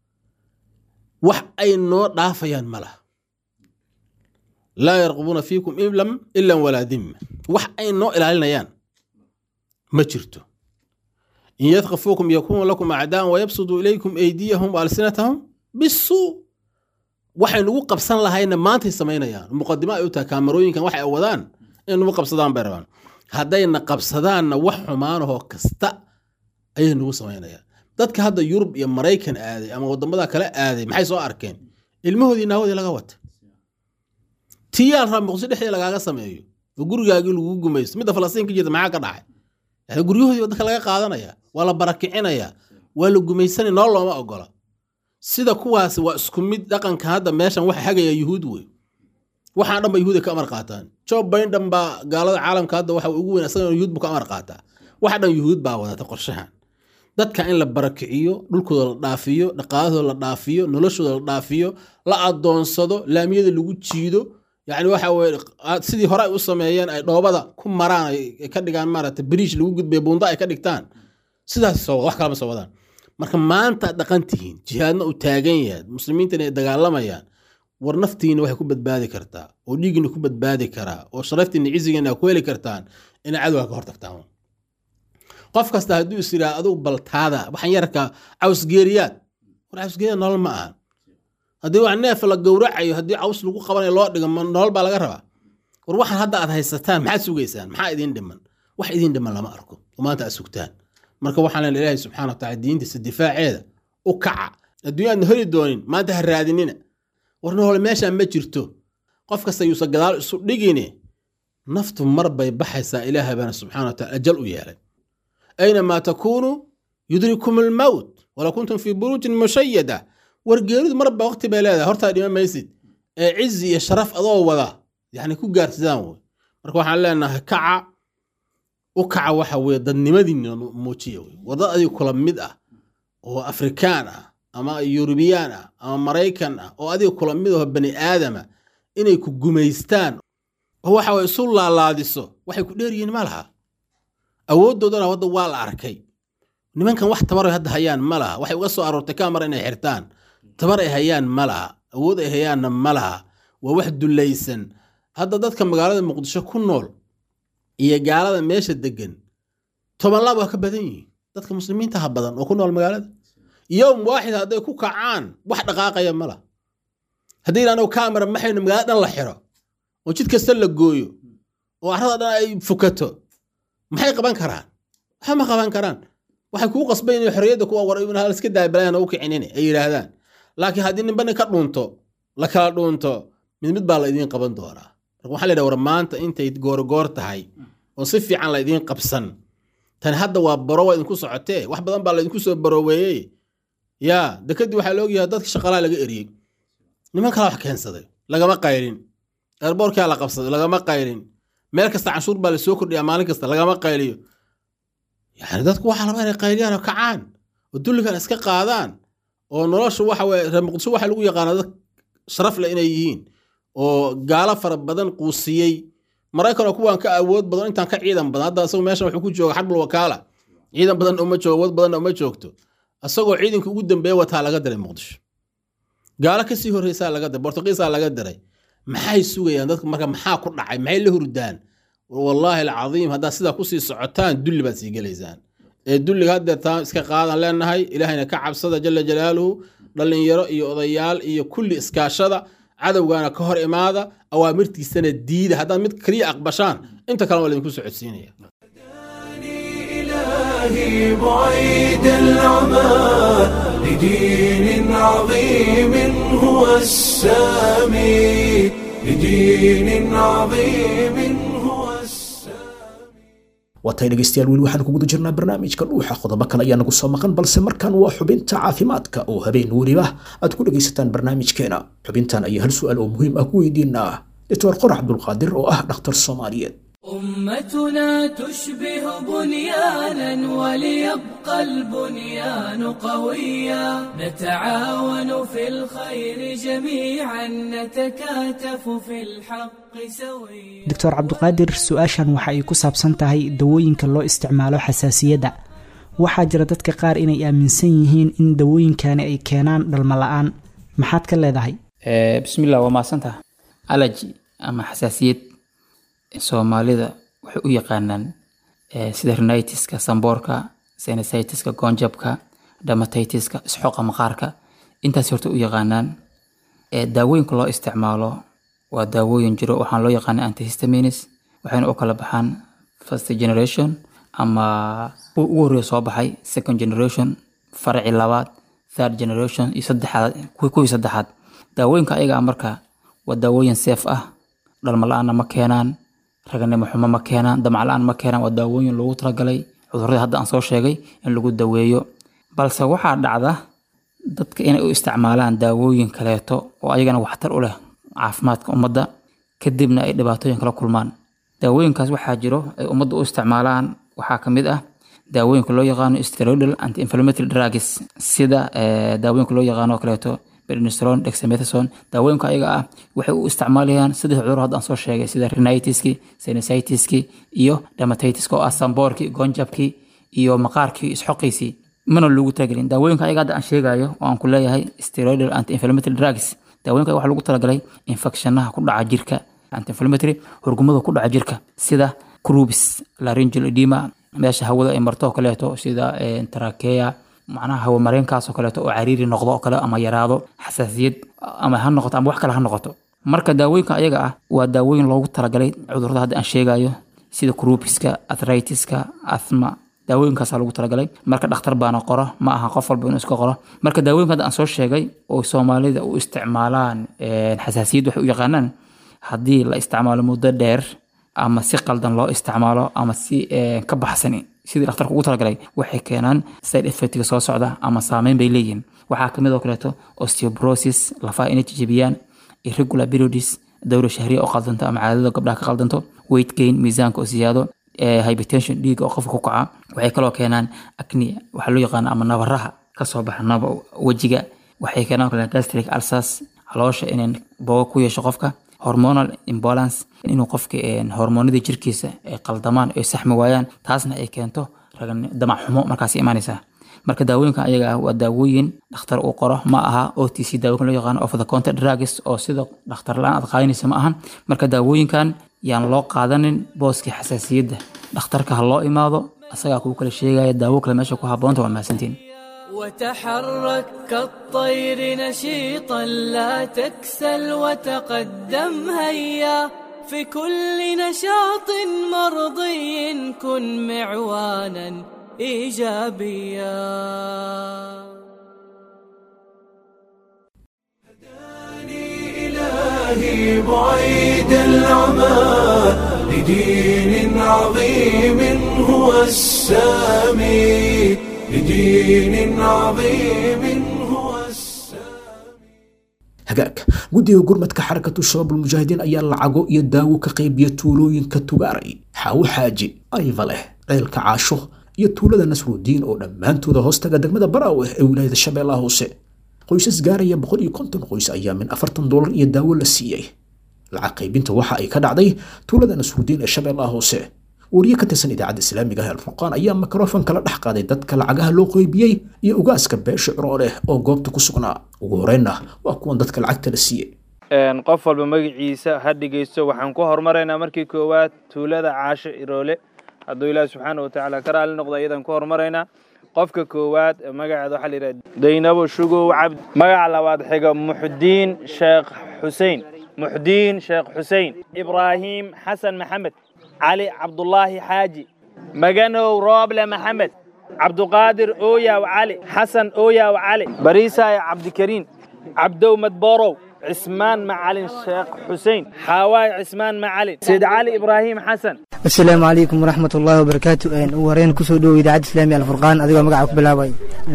wax ay noo dhaafayaan ma laha laa yarqubuuna fiikum ilam ilan walaa dimma wax ay noo ilaalinayaan ma jirto in yadkafuukum yakunuu lakum acdaan wayabsuduu ilaykum eydiyahum waalsinatahum bisuu waxay nugu qabsan lahayna maantay samaynayaan muqadimo ay u tahay kaamarooyinkan waxay wadaan inay nugu qabsadaan bay rabaan haddayna qabsadaanna wax xumaanahoo kasta ayay nugu samaynayaan dadka hadda yurub iyo maraykan aaday ama wadamada kale aaday maxay soo arkeen ilmahoodii naawadii laga wata tiyaal rabaa muqdisho dhexdeeda lagaaga sameeyo oo gurigaagii lagu gumaysto midda falastiin ka jirta maxaa ka dhacay yani guryahoodii waddanka laga qaadanaya waa la barakicinaya waa la gumaysanaya nool looma ogola sida kuwaasi waa isku mid dhaqanka hadda meeshan waxa hagaya yuhuud wey waxaan dhan ba yuhuud ay ka amar qaataan joe biden baa gaalada caalamka hadda waxa ugu weyn asagana yuhuud buu ka amar qaataa waxa dhan yuhuud baa wadata qorshahan dadka in la barakiciyo dhulkooda la dhaafiyo dhaqaalahooda la dhaafiyo noloshooda la dhaafiyo la adoonsado laamiyada lagu jiido yani waxa weye sidii hore ay u sameeyeen ay dhoobada ku maraan ay ay ka dhigaan maarata biriish lagu gudbay buunda ay ka dhigtaan sidaas soo wada wax kalama soo wadaan marka maanta aad dhaqan tihiin jihaadna uu taagan yahay muslimiintan ay dagaalamayaan war naftiina waxay ku badbaadi kartaa oo dhiigina ku badbaadi karaa oo sharaftiina cizigeena ku heli kartaan inay cadowga ka hortagtaan qof kasta hadduu is yidhaha adugu baltaada waxaan yarka cawsgeeriyaad war cawsgeeriyaad nolol ma aha haddii wax neef la gowracayo haddii caws lagu qabanayo loo dhigo ma nolol baa laga rabaa war waxaan hadda aad haysataan maxaad sugaysaan maxaa idiin dhiman wax idiin dhiman lama arko oo maanta aad sugtaan marka waxaan leena ilaahay subxaana wa taala diintiisa difaaceeda u kaca adduunya aadna heli doonin maanta ha raadinina war nolol meeshaan ma jirto qof kasta yuusa gadaal isu dhigine naftu mar bay baxaysaa ilaahay baana subxaana wa taala ajal u yeelay aynamaa takuunuu yudrikum almowt wala kuntum fii buruujin mushayada war geeridu marba waqti bay leedahay hortaa dhima maysid ee cizi iyo sharaf adoo wada yani ku gaarsidaan wey marka waxaan leenahay kaca u kaca waxa weye dadnimadiina muujiya wey war dad adiga kula mid ah oo afrikaan ah ama yurubiyaan ah ama maraykan ah oo adiga kula mid aho bani aadama inay ku gumaystaan oo waxa weye isu laalaadiso waxay ku dheeryihiin ma laha awooddoodana wadda waa la arkay nimankan wax tabar ay hadda hayaan ma laha waxay uga soo aroortay kamar inay xirtaan tabar ay hayaan ma laha awood ay hayaanna ma laha waa wax dullaysan hadda dadka magaalada muqdisho ku nool iyo gaalada meesha degan toban laab waa ka badan yihiin dadka muslimiinta ha badan oo ku nool magaalada yowm waaxid hadday ku kacaan wax dhaqaaqaya ma laha haddii yidhahdo kamera maxaynu magaalada dhan la xiro oo jid kasta la gooyo oo carrada dhan ay fukato maxay qaban karaan waxa ma qaban karaan waxay kuu qasbayn inay xorriyadda kuwa war hal iska daabalayaan u kicinine ay yidhaahdaan laakiin haddii ninba nin ka dhuunto la kala dhuunto mid mid baa la idiin qaban doonaa marka waxaa la yidhaha war maanta intay goorgoor tahay oo si fiican la idiin qabsan tani hadda waa baro waa idinku socotee wax badan baa la idinku soo barooweeyey yaa dekadii waxaa la ogyahay dadka shaqalaa laga eriyey niman kala wax keensaday lagama qaylin eerboorkaa la qabsaday lagama qaylin meel kasta canshuur baa la soo kordhiyaa maalin kasta lagama qayliyo yani dadku waxaa laba inay qayliyaan oo kacaan oo dulligan iska qaadaan oo nolosha waxa weye reer muqdisho waxaa lagu yaqaanaa dad sharaf leh inay yihiin oo gaalo fara badan quusiyey maraykan oo kuwaan ka awood badan intaan ka ciidan badan hadda asagoo meeshan wuxuu ku jooga xarbul wakaala ciidan badan uma joogo awood badanna uma joogto asagoo ciidanka ugu dambeeya wataa laga diray muqdisho gaalo kasii horreysaa laga diray bortugiisaa laga diray maxay sugayaan dadka marka maxaa ku dhacay maxay la hurdaan wallaahi alcadiim haddaad sidaa kusii socotaan dulli baad sii gelaysaan ee dulliga haddeer taa iska qaadan leenahay ilaahayna ka cabsada jala jalaaluhu dhallinyaro iyo odayaal iyo kulli iskaashada cadowgaana ka hor imaada awaamirtiisana diida haddaad mid keliya aqbashaan inta kale waa laydinku socodsiinaya إلهي بعيد العمى لدين عظيم هو السامي لدين عظيم هو السامي waatay dhegaystayaal weli waxaan ku guda jirnaa barnaamijka dhuuxa qodobo kale ayaa nagu soo maqan balse markan waa xubinta caafimaadka oo habeen weliba aad ku dhegaysataan barnaamijkeena xubintan ayaa hal su-aal oo muhiim ah ku weydiinaa doctor qorax abdulqaadir oo ah dhakhtar soomaaliyeed أمتنا تشبه بنيانا وليبقى البنيان قويا نتعاون في الخير جميعا نتكاتف في الحق سويا doctor cabduqaadir su-aashan waxa ay ku saabsan tahay dawooyinka loo isticmaalo xasaasiyadda waxaa jira dadka qaar inay aaminsan yihiin in dawooyinkani ay keenaan dhalmo la-aan maxaad ka leedahay Eh, bismillah waa mahadsantaha allergy ama xasaasiyad soomaalida waxay u yaqaanaan eh, sida rhinitiska samboorka sinusitis-ka goonjabka dermatitis-ka isxooqa maqaarka intaas horta u yaqaanaan Eh, daawooyinka loo isticmaalo waa daawooyin jiro waxaan loo yaqaana antihistamines waxayna u kala baxaan first generation ama kuwa ugu horreeya soo baxay second generation faraci labaad third generation iyo saddexaad kuwii kuwii saddexaad daawooyinka ayaga ah marka waa daawooyin seef ah dhalmo la-aanna ma keenaan raganimo xumo ma keenaan damac la-aan ma keenaan waa daawooyin loogu talagalay cudurradii hadda aan soo sheegay in lagu daweeyo balse waxaa dhacda dadka inay u isticmaalaan daawooyin kaleeto oo ayagana waxtar u leh caafimaadka ummadda kadibna ay dhibaatooyin kala kulmaan daawooyinkaas waxaa jiro ay ummadda u isticmaalaan waxaa ka mid ah daawooyinka loo yaqaano steroidal anti inflammatory drugs sida eh, daawooyinka loo yaqaano oo kaleeto prednisolone dexamethasone daawooyinka ayaga ah waxay u isticmaalayaan saddex cudur hadda aan soo sheegay sida rhinitiski sinusitis-ki iyo dermatitis-ka oo ah samboorkii goonjabkii iyo maqaarkii isxoqiisii mana loogu talagelin daawooyinka ayaga hadda aan sheegayo oo aan ku leeyahay steroidal anti inflammatory drugs daawooyinka waxaa lagu talagalay infectionaha ku dhaca jirka anti inflammatory hurgumada ku dhaca jirka sida crubis laryngeal edema meesha hawada ay marto oo kaleeto sida eh, trachea macnaha hawo mareenkaas oo kaleeto oo cariiri noqdo oo kale ama yaraado xasaasiyad ama ha noqoto ama wax kale ha noqoto marka daawooyinka ayaga ah waa daawooyin loogu talagalay cudurrada hadda aan sheegayo sida crubiska arthritis-ka asthma daawooyinkaasaa lagu talagalay marka dhakhtar baana qoro ma aha qof walba inuu iska qoro marka daawooyinka hadda aan soo sheegay oo soomaalida u isticmaalaan eh, xasaasiyad waxay u yaqaanaan haddii la isticmaalo muddo dheer ama si qaldan loo isticmaalo ama si eh, ka baxsan sidii dhakhtarka ugu talagalay waxay keenaan side effectga soo socda ama saameyn bay leeyihiin waxaa kamid oo kaleeto osteoporosis lafaha inay jijibiyaan irregular periods dowra shahriya oo qaldanto ama caadada gabdhaha ka qaldanto weight gain miisaanka oo siyaado eh, hypertension dhiiga oo qofka ku kaca waxay kaloo keenaan acne waxaa loo yaqaana ama nabaraha kasoo baxa naba wejiga waxay keenaan kale gastric ulcers caloosha inay boogo ku yeesho qofka hormonal imbalance inuu qofka een, hormoonada jirkiisa ay qaldamaan ay saxmi waayaan taasna ay keento ragan damac xumo markaas imaanaysa marka daawooyinka ayaga ah waa daawooyin dhakhtar uu qoro ma aha o t c daawooyinka loo yaqaano of the counter drugs oo sida dhakhtar la-aan aad qaadanaysa ma ahan marka daawooyinkan yaan loo qaadanin booskii xasaasiyadda dhakhtarka ha loo imaado asagaa kuu kala sheegaya daawo kale meesha ku habboonta waa mahadsantiin وتحرك كالطير نشيطا لا تكسل وتقدم هيا في كل نشاط مرضي كن معوانا ايجابيا إلهي بعيد العمى لدين عظيم هو السامي لدين عظيم هو السامي hagaag guddiga gurmadka xarakatu shabaabul mujaahidiin ayaa lacago iyo daawo ka qaybiya tuulooyinka tugaaray xaawo xaaji ayva leh ceelka caasho iyo tuulada nasruudiin oo dhammaantooda hoostaga degmada baraawe ee wilaayada shabeellaha hoose qoysas gaaraya boqol iyo konton qoys ayaa min afartan doolar iyo daawo la siiyey lacag qaybinta waxa ay ka dhacday tuulada nasruudiin ee shabeellaha hoose wariye ka tirsan idaacadda islaamiga ah alfurqaan ayaa mikrofon kala dhex qaaday dadka lacagaha loo qeybiyey iyo ugaaska beesha curooleh oo goobta ku sugnaa ugu horreynna waa kuwan dadka lacagta la siiyey qof walba magaciisa ha dhegeysto waxaan ku horumaraynaa markii koowaad tuulada caasho iroole hadduu ilaahi subxaana watacaala ka raali noqdo iyadan ku horumaraynaa qofka koowaad magaceeda waxaa la yidhaha daynabo shugow cabdi magaca labaad xiga muxdiin sheekh xusein muxdiin sheekh xusein ibraahim xasan maxamed cali cabdulaahi xaaji maganow rooble maxamed cabduqaadir ooyaaw cali xasan ooyaaw cali bariisaay cabdikariin cabdow madborow cismaan macalin sheekh xusein xaawaay cismaan macalin sayd cali ibraahim xasan asalaamu calaykum waraxmat ullaahi wabarakaatu ugu horeen kusoo dhowo idaacadda islaamiya alfurqaan adigoo magaca ku bilaabay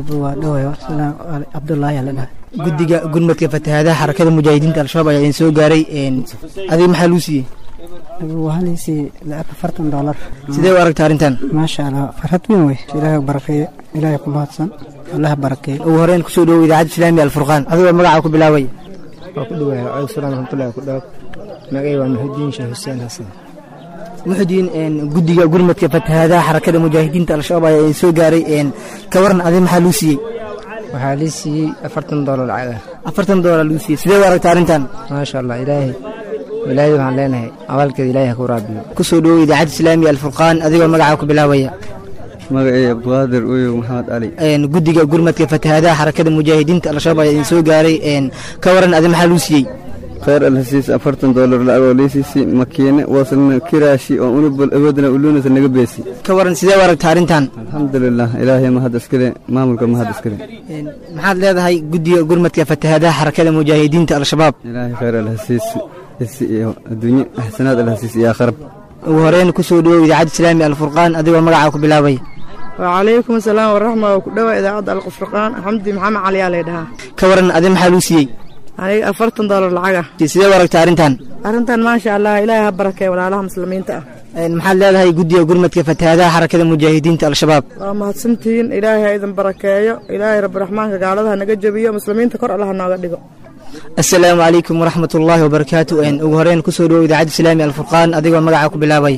cabdulaahi ala dhaha guddiga gurmadka fatahaadaha xarakada mujaahidiinta al-shabaab ayaa idin soo gaaray adiga maxaa luu siiyey waxaa laysiiyey lacag afartan doolar sidee u aragta arrintan maasha allah farxad weyn wey ilaahay barakeeye ilaahay ku mahadsan allaha barakeeye ugu horeen kusoo dhowo idaacadda islaamiya alfurqaan adigoo magaca ku bilaabay waa ku dhawaaya calaykum salaam raxmatullahi ku dhaaf magay waa muxudiin sheekh xuseen xasan muxudiin guddiga gurmadka fatahaadaha xarakada mujaahidiinta al-shabaab ayaa idin soo gaaray ka waran adiga maxaa luu siiyey waxaa lii siiyey afartan doolar lacag ah afartan doolar luu siiyey sidee u aragta arrintan maasha allah ilaahay ilaahay waxaan leenahay abaalkeeda ilaahay ha ku raabiyo kusoo dhowo idaacadda islaamiya alfurqaan adigoo magaca ku bilaabaya magacay abduqaadir uyow maxamed cali guddiga gurmadka fatahaadaha xarakada mujaahidiinta al-shabaab ayaa idin soo gaaray ka waran adiga maxaa luu siiyey khayr alhasiis afartan doolar lacagoo liisiisi makiine waslna kiraashi oo unubal awoodna uluunasa naga beesi ka waran sidee u aragta arrintan alxamdulilah ilaahay mahad iskale maamulka mahad iskale maxaad leedahay guddiga gurmadka fatahaadaha xarakada mujaahidiinta al-shabaab ilaahay khayr alhasiis isi iyo adduunye axsanaad alhasiis iyo aakhirab ugu horeen kusoo dhowow idaacadda islaamiya alfurqaan adigoo magaca ku bilaabay wacalaykum asalaam waraxma oo ku dhowa idaacadda alfurqaan xamdi maxamed cali aa laydhahaa ka waran adiga maxaa luu siiyey aniga afartan doolar lacaga sidee u aragta arrintan arrintan maasha allah ilaahay ha barakeeyo walaalaha muslimiinta ah maxaad leedahay guddiga gurmadka fatahaadaha xarakada mujaahidiinta al-shabaab waa mahadsantihiin ilaahay ha idin barakeeyo ilaahay rabbiraxmaanka gaaladaha naga jebiyo muslimiinta kor allaha nooga dhigo asalaamu calaykum waraxmat ullaahi wabarakaatu ugu horeen kusoo dhowo idaacadda islaamiya alfurqaan adigoo magaca ku bilaabay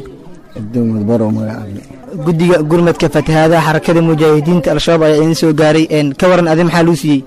guddiga gurmadka fatahaadaha xarakada mujaahidiinta al-shabaab ayaa idin soo gaaray ka waran adi maxaa luu siiyey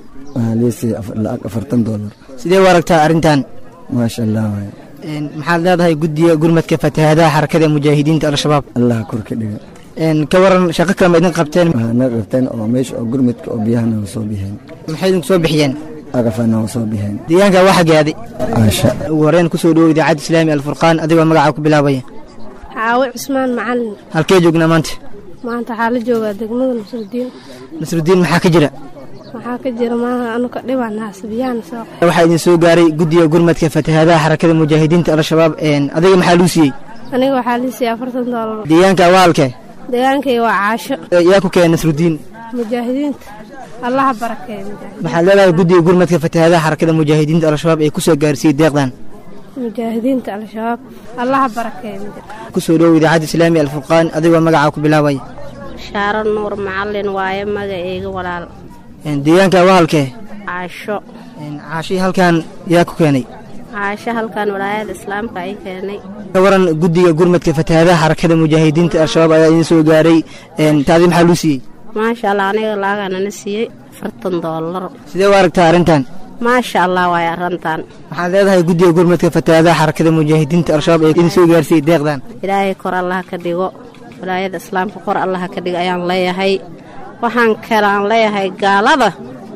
lacag afartan doolar sidee u aragtaa arrintan maasha allah waay maxaad leedahay guddiga gurmadka fatahaadaha xarakada mujaahidiinta al-shabaab allah kor ka dhiga ka waran shaqo kale ma idin qabteen na qabteen oo meesha oo gurmadka oo biyaha naga soo bixeen maxay idinku soo bixiyeen agafa naga soo bixeen deegaanka waa xagaaday caasha ugu horeen kusoo dhowo idaacadda islaamiya alfurqaan adigoo magaca ku bilaabaya caawe cusmaan macalin halkee joognaa maanta maanta waxaa la joogaa degmada nasrudiin nasrudiin maxaa ka jira waxaa ka jira maaha anuka dhibaan haasabiyaan soo waxaa idin soo gaaray guddiga gurmadka fatahaadaha xarakada mujaahidiinta al-shabaab adiga maxaa luu siiyey aniga waxaa lii siiyey afartan doolar deegaanka waa halkee deegaankay waa caasho yaa ku keenay nasrudiin mujaahidiinta allaha barakeeyo maxaad leedahay guddiga gurmadka fatahaadaha xarakada mujaahidiinta al-shabaab ee kusoo gaarsiiyey deeqdan mujaahidiinta al-shabaab allaha barakeeyo kusoo dhowo idaacadda islaamiya alfurqaan adigoo magaca ku bilaabaya shaaro nuur macalin waaye magaceyga walaal deegaanka waa halkee caasho caashii halkan yaa ku keenay caasho halkan walaayada islaamka ay keenay ka waran guddiga gurmadka fatahaadaha xarakada mujaahidiinta al-shabaab ayaa idin soo gaaray taadi maxaa luu siiyey maasha allah aniga laaganana siiyey afartan doolar sidee u aragtaa arrintan maasha allah waay arrintan waxaad leedahay guddiga gurmadka fatahaadaha xarakada mujaahidiinta al-shabaab ee idin soo gaarsiiyey deeqdan ilaahay kor allaha ka dhigo walaayada islaamka kor allaha ka dhigo ayaan leeyahay waxaan kalaan leeyahay gaalada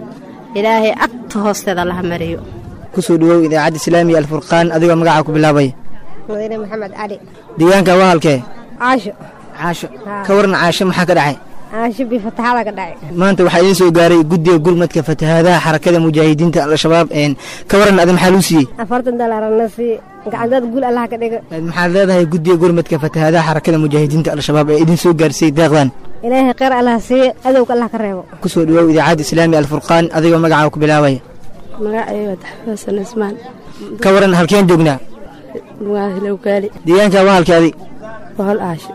ilaahay agta hoosteeda allaha mariyo kusoo dhowow idaacadda islaamiya alfurqaan adigoo magaca ku bilaabaya madiine maxamed cali deegaanka waa halkee caasho caasho ka waran caasho maxaa ka dhacay caasho bifataxada ka dhacay maanta waxaa idin soo gaaray guddiga gurmadka fatahaadaha xarakada mujaahidiinta al-shabaab ka waran adi maxaa luu siiyey afartan doolarna sii gacantaad guul allaha ka dhigo maxaad leedahay guddiga gurmadka fatahaadaha xarakada mujaahidiinta al-shabaab ee idin soo gaarsiiyey deeqdan ilaahay kheyr allaha siiye adowga allah ka reebo kusoo dhowow idaacadda islaamiya alfurqaan adigoo magaca ku bilaabaya magacayga xasan ismaan ka waran halkeen joognaa waa hilowgaali deegaanka waa halkeedi waa hol aasho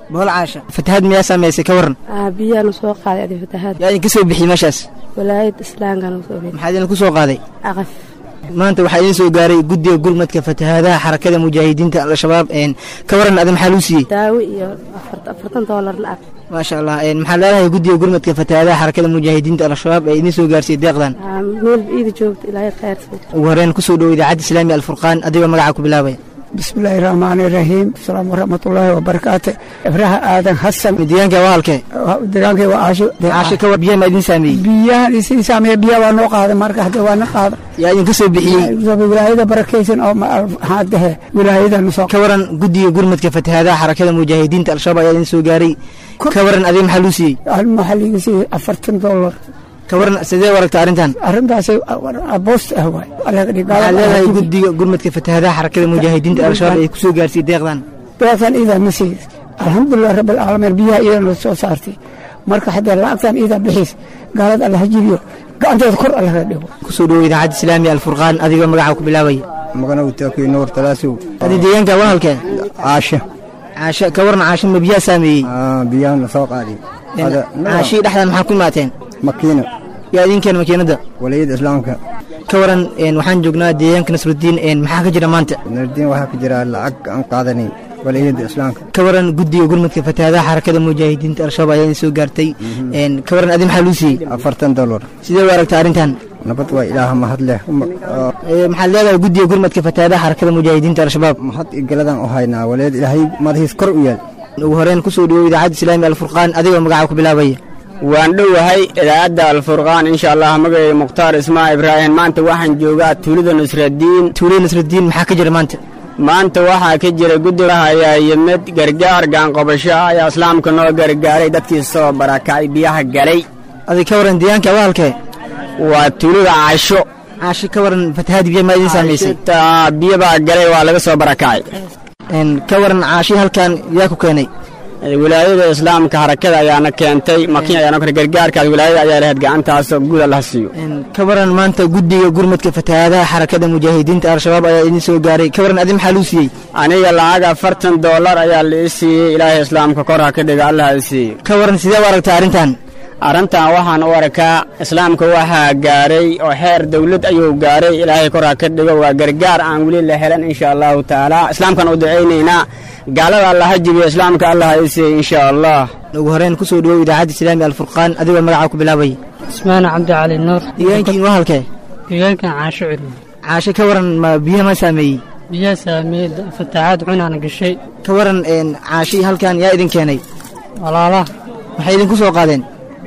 bohol caasha fatahaad miyaa saameysay ka waran biyaanu soo qaaday adi fatahaad yaa idinka soo bixiyey meeshaas walaayad islaamkana soo bixiyey maxaa idinku soo qaaday aqaf maanta waxaa idiin soo gaaray guddiga gurmadka fatahaadaha xarakada mujaahidiinta al-shabaab ka waran adi maxaa luu siiyey daawo iyo afartan doolar lacag maasha allah maxaa leedahay guddiga gurmadka fatahaadaha xarakada mujaahidiinta al-shabaab ee idiin soo gaarsiiyey deeqdan meel iida joogto ilaahay khayr ugu horeen kusoo dhowo idaacadda islaamiga alfurqaan adigoo magaca ku bilaabaya bismillaahi raxmaani raxiim asalaamu waraxmatullaahi wabarakaatu ibraha aadan xasan deegaanka waa halkee deegaankay waa caasho caasho ka war biyaha ma idin saameeyey biyahan isin saameeya biyaha waa noo qaaday marka hadda waa na qaada yaa idinka soo bixiyey wilaayada barakaysan oo haadahe wilaayadanu soo ka waran guddiga gurmadka fatahaadaha xarakada mujaahidiinta al-shabaab ayaa idin soo gaaray ka waran adiga maxaa luu siiyey maxaa liiga siiyey afartan dollar ka waran sidee waragta arrintan arrintaas boost ah waay waxaa leedahay guddiga gurmadka fatahaadaha xarakada mujaahidiinta al-shabaab ay kusoo gaarsiiyey deeqdan deeqdan iidaa ma siiyey alxamdulilah rabbi alcaalamiin biyaha iidana soo saartay marka haddee lacagtan iidaa bixiis gaalada alla hajibiyo gacanteeda kor allaga dhigo kusoo dhowo idaacadda islaamiga alfurqaan adigoo magaca ku bilaabaya magana utaakuy nuur talaasow adi deegaanka waa halkee caasha caasha ka waran caasha ma biyaha saameeyey biyahan la soo qaaday caashii dhexdan maxaa ku imaateen makiina yaa idinkeen makiinadda waliyada islaamka ka waran waxaan joognaa deegaanka nasrudiin maxaa ka jira maanta nasrudiin waxaa ka jira lacag aan qaadanay waliyada islaamka ka waran guddiga gurmadka fatahaadaha xarakada mujaahidiinta al-shabaab ayaa idin soo gaartay ka waran adi maxaa luu siiyey afartan dollar sidee u aragta arrintan nabad waa ilaah mahad leh maxaad leedahay guddiga gurmadka fatahaadaha xarakada mujaahidiinta al-shabaab mahad iyo galadan u haynaa waliyad ilaahay madaxiis kor u yaal ugu horeen kusoo dhowo idaacadda islaamiga alfurqaan adigoo magaca ku bilaabaya waan dhowahay idaacadda alfurqaan insha allah magacay mukhtaar ismaa ibraahim maanta waxaan joogaa tuulada nusradiin tuulada nusradiin maxaa ka jira maanta maanta waxaa ka jira guddiga ayaa yimid gargaar gaanqobasho ayaa islaamka noo gargaaray dadkii soo barakacay biyaha galay adi ka waran deegaanka waa halkee waa tuulada caasho caasho ka waran fatahaad biya maa idin saamaysay biyo baa galay waa laga soo barakacay ka waran caashi halkan yaa ku keenay wilaayada islaamka harakada ayaana keentay makin ayaana gargaarkaas wilaayada ayaa lahayd gacantaas guud allaha siiyo ka waran maanta guddiga gurmadka fatahaadaha xarakada mujaahidiinta al-shabaab ayaa idin soo gaaray ka waran adi maxaa luu siiyey aniga lacag afartan dollar ayaa la ii siiyey ilaahay islaamka kor ha ka dhiga allaha i siiyey ka waran sidee u aragtaa arrintan arrintan waxaan u arkaa islaamka waxaa gaaray oo xeer dawlad ayuu gaaray ilaahay kor ha ka dhigo waa gargaar aan weli la helan insha allahu tacaala islaamkan u ducaynaynaa gaalada allaha jibiyo islaamka allah i siiyey insha allah ugu horeen kusoo dhowow idaacadda islaamiga alfurqaan adigoo magaca ku bilaabaya ismaana cabdicali nuur deegaankiin waa halkee deegaankan caasho celi caasho ka waran ma biyaha ma saameeyey biyaha saameeyey fatahaad cunaana gashay ka waran caashi halkan yaa idin keenay walaalaha waxay idinku soo qaadeen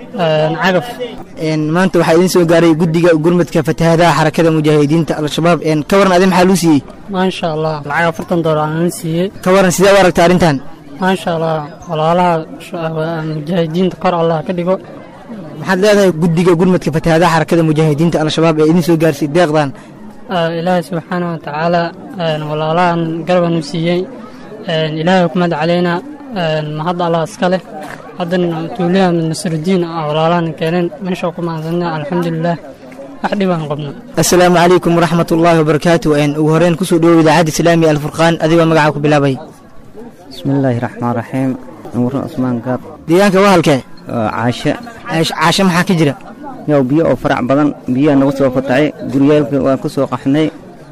cagaf maanta waxaa idin soo gaaray guddiga gurmadka fatahaadaha xarakada mujaahidiinta al-shabaab ka waran adi maxaa luu siiyey maasha allah lacag afartan doolar aan siiyey ka waran sidee u aragta arrintan maasha allah walaalaha mujaahidiinta kor allah ka dhigo maxaad leedahay guddiga gurmadka fatahaadaha xarakada mujaahidiinta al-shabaab ee idin soo gaarsiiyey deeqdan ilaahay subxaana wa tacaala walaalahan garban u siiyey ilaahay kumad caleyna mahad allah iska leh haddana tuulaha nasrudiin walaalahan keeneen meesha ku mahadsanna alxamdulilah wax dhibaan qabno assalaamu calaykum waraxmat ullaahi wabarakaatu ugu horeen kusoo dhowow idaacadda islaamiga alfurqaan adigoo magaca ku bilaabay bismillaahi raxmaan raxiim nuuro cusmaan gaab deegaanka waa halkee caashe caashe maxaa ka jira yow biyo oo farac badan biyaha nagu soo fatacay guryaalka waan ku soo qaxnay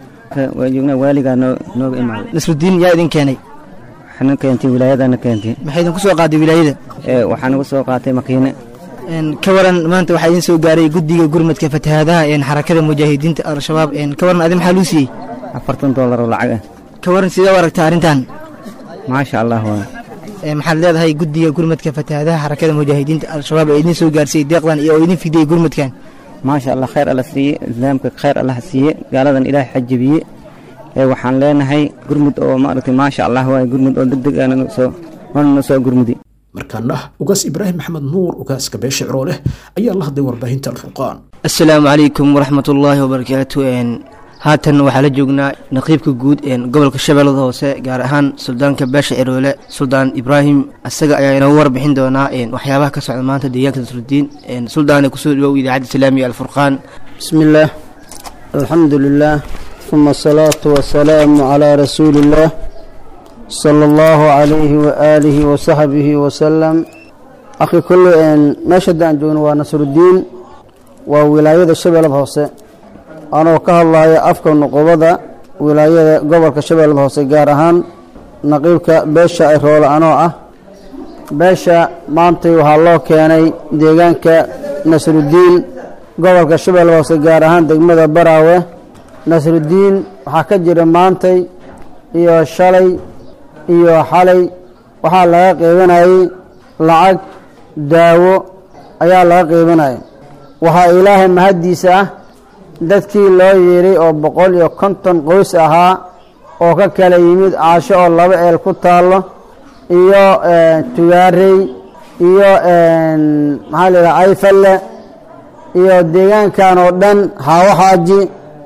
waa joognaa waaligaa nooga imaaday nasrudiin yaa idin keenay waxaana keentay wilaayadana keentay maxay idinku soo qaaday wilaayada waxaa nagu soo qaatay makiine ka waran maanta waxaa idin soo gaaray guddiga gurmadka fatahaadaha xarakada mujaahidiinta al-shabaab ka waran adi maxaa luu siiyey afartan doolar oo lacag ah ka waran sidee u aragta arrintan maasha allah waa maxaad leedahay guddiga gurmadka fatahaadaha xarakada mujaahidiinta al-shabaab ee idin soo gaarsiiyey deeqdan iyo oo idin fidiyey gurmadkan maasha allah khayr alla siiye islaamka khayr allah siiye gaaladan ilaahay xajabiye ee waxaan leenahay gurmud oo maaragtay maasha allah waay gurmud oo deg deg aana soo waana soo gurmudi markaana ugaas ibraahim maxamed nuur ugaaska beesha ciroo leh ayaa la hadlay warbaahinta alfurqaan assalaamu calaykum waraxmat ullaahi wabarakaatu haatan waxaa la joognaa naqiibka guud gobolka shabeellada hoose gaar ahaan suldaanka beesha ciroole suldaan ibraahim isaga ayaa inoogu warbixin doonaa waxyaabaha ka socda maanta deegaanka nasrudiin suldaane kusoo dhawow idaacadda islaamiga alfurqaan bismi illaah alxamdu lilah uma asalaatu wasalaamu calaa rasuuli illaah صلى الله عليه وآله وصحبه وسلم أخي كل إن مشهد أن جون ونصر الدين وولاية الشباب الهوسة أنا وكه الله أفكر نقوبة ولاية قبل كشباب الهوسة جارهان نقيبك بيشا إرول أنا أه beesha maantay waxaa loo keenay deegaanka nasrudiin gobolka shabeelle hoose gaar ahaan degmada baraawe nasrudiin waxaa ka jira maantay iyo shalay iyo xalay waxaa laga qeybanayay lacag daawo ayaa laga qeybanayay waxaa ilaahay mahaddiisa ah dadkii loo yeeray oo boqol iyo konton qoys ahaa oo ka kala yimid caasho oo laba eel ku taallo iyo tugaarey iyo maxaa la yidhaha ayfalle iyo deegaankan oo dhan haawo xaaji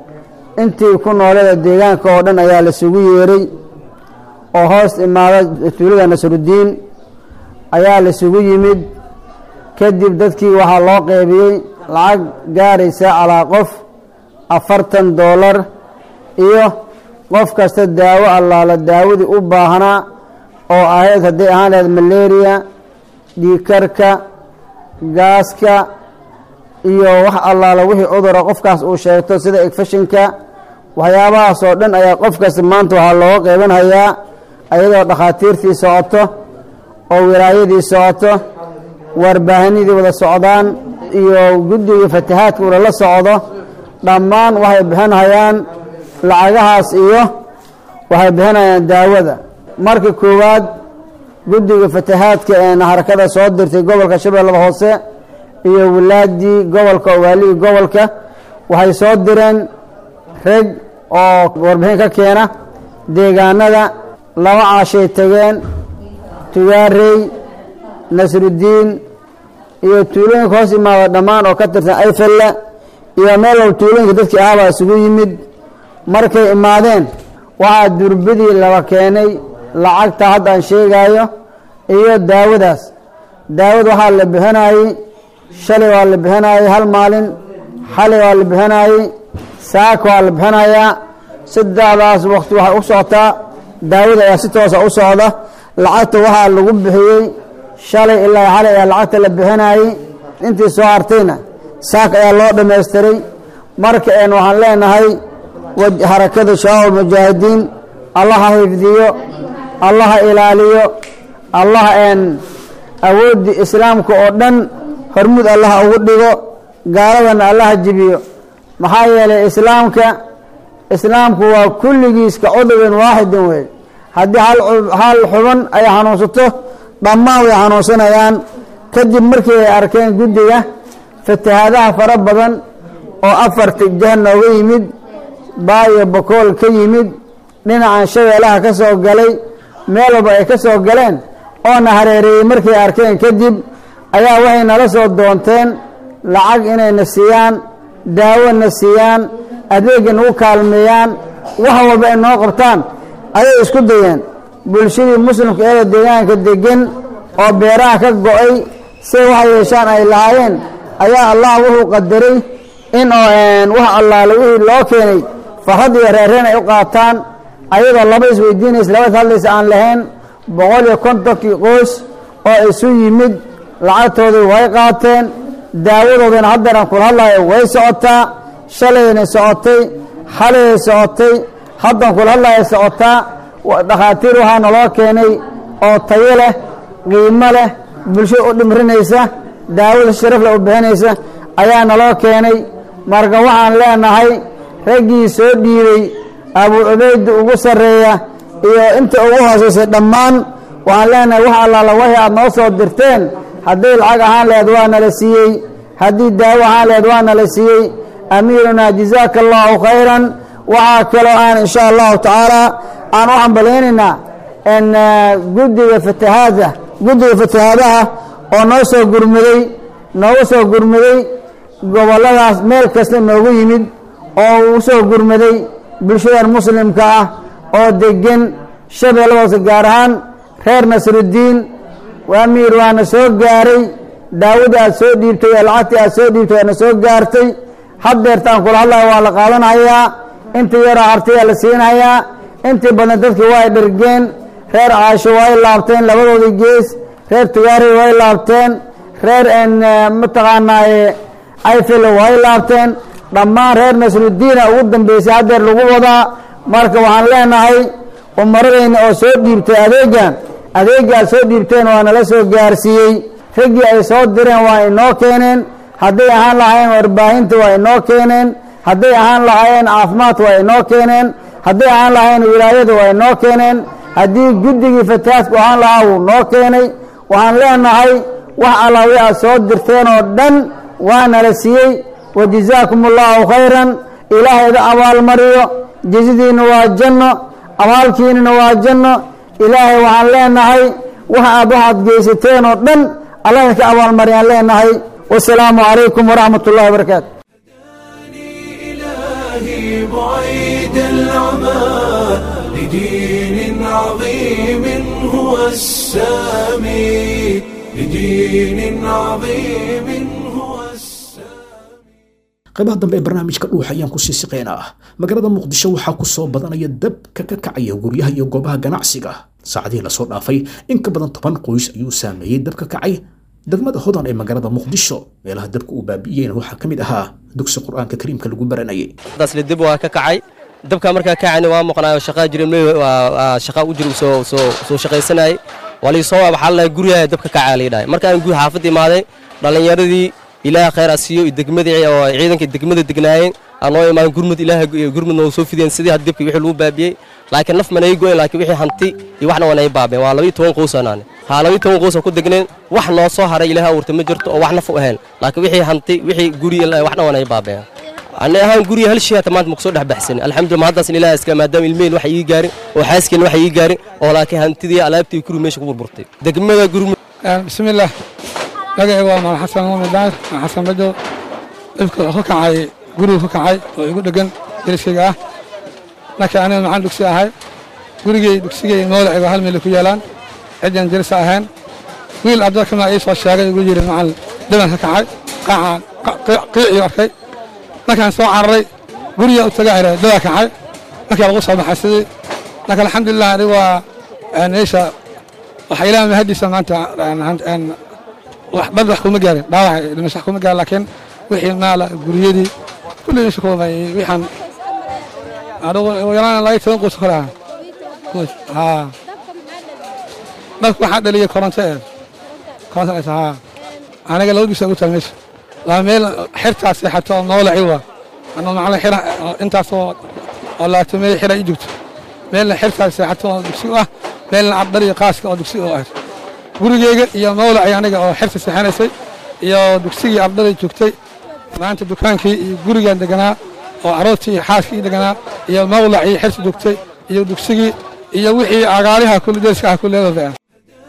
intii ku nooleeda deegaanka oo dhan ayaa laisugu yeeray oo hoos imaada tuulada nasrudiin ayaa laisugu yimid kadib dadkii waxaa loo qeybiyey lacag gaaraysa calaa qof afartan doolar iyo qof kasta daawo allaala daawadii u baahnaa oo ahayd hadday ahaan lahayd malaria dhiikarka gaaska iyo wax allaala wixii cudura qofkaas uu sheegto sida egfashinka waxyaabahaas oo dhan ayaa qof kasta maanta waxaa looga qeybanhayaa ayadoo dhakhaatiirtii socoto oo wilaayadii socoto warbaahinadii wada socdaan iyo guddiga fatahaadka ula la socdo dhammaan waxay bixinhayaan lacagahaas iyo waxay bixinayaan daawada marka koowaad guddiga fatahaadka ee harakada soo dirtay gobolka shabeellada hoose iyo wilaadii gobolka waalihii gobolka waxay soo direen reg oo warbixin ka keena deegaanada laba caashay tageen tugaarey nasrudiin iyo tuulooyinka hoos imaada dhammaan oo ka tirsan ayfalle iyo meel walba tuulooyinka dadkii ahaabaa isugu yimid markay imaadeen waxaa durbadii laba keenay lacagta hadda aan sheegaayo iyo daawadaas daawad waxaa la bixinayey shalay waa la bixinayey hal maalin xalay waa la bixinayey saaka waa la bixinayaa saddexdaas waqti waxay u socotaa daawada ayaa si toosa u socda lacagta waxaa lagu bixiyey shalay ilaa xalay ayaa lacagta la bixinayey intii soo hartayna saaka ayaa loo dhammaystiray marka een waxaan leenahay harakada shabaab almujaahidiin allaha xifdiyo allaha ilaaliyo allah een awooddii islaamka oo dhan hormud allaha ugu dhigo gaaladana allaha jibiyo maxaa yeelay islaamka islaamku waa kulligiiska cudubin waaxidin wey haddii hal xuban ay xanuunsato dhammaan way xanuunsanayaan kadib markii ay arkeen guddiga fatahaadaha fara badan oo afarta jah nooga yimid baayo bakool ka yimid dhinacan shabeelaha ka soo galay meel walba ay ka soo galeen oona hareereeyey markay arkeen kadib ayaa waxay nala soo doonteen lacag inayna siiyaan daawona siiyaan adeegga nagu kaalmeeyaan wax walba ay noo qabtaan ayay isku dayeen bulshadii muslimka eeda deegaanka degan oo beeraha ka go-ay say waxa yeeshaan ay lahaayeen ayaa allah wuxuu qadaray in oo wax allaale wixii loo keenay farad iyo reereen ay u qaataan ayadoo laba isweydiinaysa labad hadlaysa aan lahayn boqol iyo kontonkii qoys oo isu yimid lacagtoodii way qaateen daawadoodana haddeeran kula hadlayo way socotaa shalayna socotay xalayay socotay haddan kula hadlaya socotaa dhakhaatiir waxaa naloo keenay oo tayo leh qiimo leh bulshada u dhimrinaysa daawada sharafle u bixinaysa ayaa naloo keenay marka waxaan leenahay raggii soo dhiibay abuu cubayda ugu sarreeya iyo inta ugu hoosaysay dhammaan waxaan leenahay wax allaala waxii aad noo soo dirteen hadday lacag ahaan laheed waa nala siiyey haddii daawo ahaan laheed waa nala siiyey amiirunaa jazaaka allahu khayran waxaa kaloo aan insha allahu tacaala aan u hambalaynaynaa n guddiga fatahaada guddiga fatahaadaha oo noo soo gurmaday noogu soo gurmaday gobolladaas meel kasta noogu yimid oo uu soo gurmaday bulshadan muslimka ah oo degan shabeelladaas gaar ahaan reer nasrudiin amiir waana soo gaaray daawadii aad soo dhiibtay ee lacagtii aad soo dhiibtay waana soo gaartay haddeertaan kula hadlaya waa la qaadanhayaa intii yaroo hartayaa la siinhayaa intii badan dadkii waa ay dhergeen reer caasho way laabteen labadoodii gees reer tugaari way laabteen reer mataqaanaaye ayfil way laabteen dhammaan reer nasrudiina ugu dambeysay haddeer lagu wadaa marka waxaan leenahay umaradayna oo soo dhiibtay adeegan adeegaad soo dhiibteen waa nala soo gaarsiiyey raggii ay soo direen waa inoo keeneen hadday ahaan lahaayeen warbaahinta waa inoo keeneen hadday ahaan lahaayeen caafimaadka waa inoo keeneen hadday ahaan lahaayeen wilaayada waa inoo keeneen haddii guddigii fatahaadku ahaan lahaa wuu noo keenay waxaan leenahay wax allawi aad soo dirteen oo dhan waa nala siiyey wa jazaakum allahu khayran ilaahay ida abaalmariyo jezadiinna waa janno abaalkiinana waa janno ilaahay waxaan leenahay wax aad waxaad geysateen oo dhan allah idinka abaalmariyaan leenahay wasalaamu calaykum waraxmat ullahi wabarakaatu إلهي بعيد العمى لدين عظيم هو السامي لدين عظيم هو qaybaha dambe ee barnaamijka dhuuxa ayaan kusii siqeynaa ah magaalada muqdisho waxaa ku soo badanaya dabka ka kacaya guryaha iyo goobaha ganacsiga saacadihii lasoo dhaafay in ka badan toban qoys ayuu saameeyey dabka kacay degmada hodan ee magaalada muqdisho meelaha dabka uu baabi'iyeyna waxaa ka mid ahaa dugsi qur-aanka kariimka lagu baranayay dasle dib waa ka kacay dabka markaa kacayna waa maqnaayo shaqaa jira shaqaa u jira soo soo soo shaqaysanayay waa lii soo waxaa la guryaha dabka kacaa la yidhahay markaan guud xaafadda imaaday dhallinyaradii ilaaha khayr a siiyo degmadii oo ciidanka degmada degnaayeen aan noo imaadan gurmud ilaaha gurmud noo soo fideen sidii had dabkii wixii lagu baabiyey laakiin naf manay goyn laakiin wixii hanti iyo waxna waa nay baabeen waa labiyo toban qoys aan haa labiyo toban qoys ku degneen wax noo soo haray ilaaha abuurtay ma jirto oo wax naf u ahayn laakiin wixii hanti wixii guri waxna waa nay baabeen ani ahaan guriga hal shay hata maanta maku soo dhex baxsan alxamdulillah mahaddaas ilaaha iska maadaama ilmeen wax ii gaarin oo xaaskeen wax ii gaarin oo laakiin hantidii alaabtii guri meesha ku burburtay degmada gurmud bismillaah magacayga waa maal xasan muumin daahir maa xasan bajow dhibka wuxuu ka kacay gurigu ka kacay oo igu dhegan deriskayga ah laakiin aniga maxaan dugsi ahay gurigay dugsigay mawlacayga hal meel ku yaalaan ciddaan derisa ahayn wiil abdalkama ii soo sheegay igu yidhi macal dhiban ka kacay qaacaan qiicii arkay markaan soo cararay guriga u taga ira dhibaa kacay markii lagu soo baxay sidii laakiin alxamdulilah aniga waa meesha waxa ilaah mahadiisa maanta wax dhab wax kuma gaarin dhaawac dhimasho wax kuma gaarin laakiin wixii maala guryadii kulli meesha kuma wixaan adigu yaraan laga toban qoys kale ah qoys haa dhabka waxaa dhaliyay koronto ee koronto dhaysa haa aniga laba bisa ugu taal meesha laba meel xirtaas seexato oo noolaci waa anoo macalin xira intaasoo oo laabto meel xira ii joogto meelna xirtaas seexato oo dugsi u ah meelna cabdhaliyo qaaska oo dugsi u ah gurigeyga iyo mawlacii aniga oo xirta seexanaysay iyo dugsigii ardadai joogtay maanta dukaankii iyo gurigaan deganaa oo caroortii iyo xaaskii deganaa iyo mawlacii xirta joogtay iyo dugsigii iyo wixii agaaliha kulli deeska ah kulleedooda ah